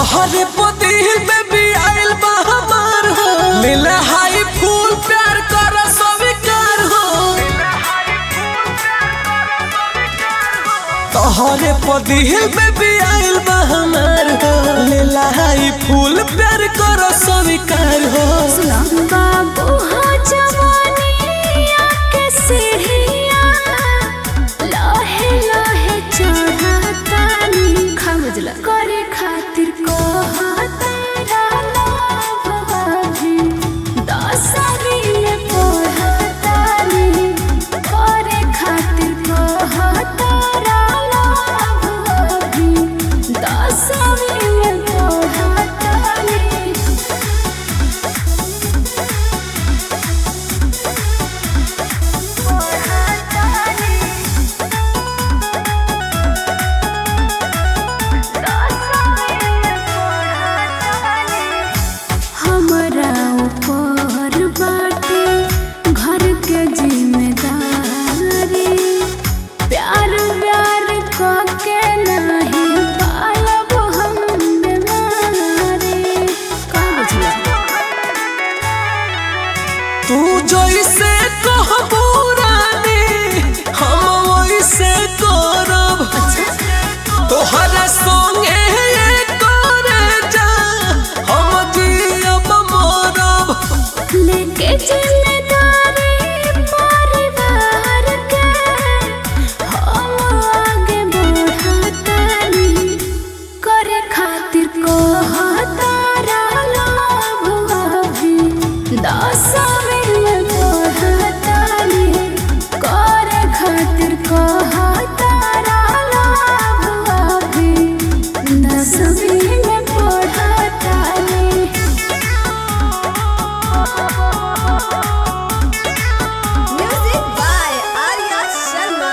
तोहरे पतिल में भी आइल बा हमार हो मिले हाई फूल प्यार कर स्वीकार हो तोहरे पतिल में भी आइल बा हमार हो मिले हाई फूल प्यार कर स्वीकार हो बाबू हो जवानिया के सीढ़िया लहे लहे चढ़तानी खमजला करे खातिर को में पढ़तानी करे खातिर को दसवीं में पढ़तानी हमरा ऊपर बाटे घर के जिम्मेदारी प्यार प्यार के नहीं पालब हम बीमारी का बुझला तू जैसे कहबू रानी हम वैसे करब तोहरा संगे करे जा हम जियब मरब लेके जिम्मेदारी परिवार के हम आगे बढ़तानी करे खातिर को हतारा लोभ अभी दसवीं में पढ़तानी करे खातिर को हतारा लोभ अभी दसवीं में पढ़तानी Music by Arya Sharma.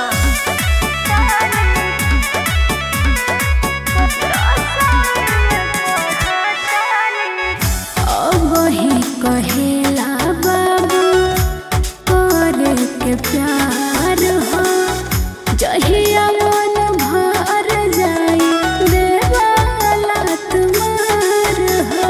अब ही कहेला बाबू करे के प्यार हो जहिया मन भर जाई देवाला तुम्हार हो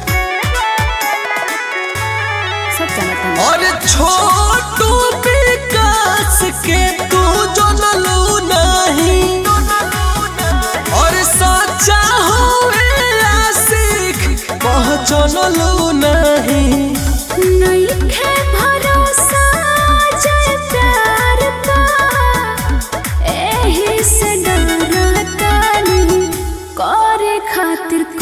सब जानता हूँ और छोटू विकास के तू जनलू नहीं और सच्चा हुए आशिक पहचानलू नहीं नइखे भरोसा जय प्यार का एही से डरतानी करे खातिर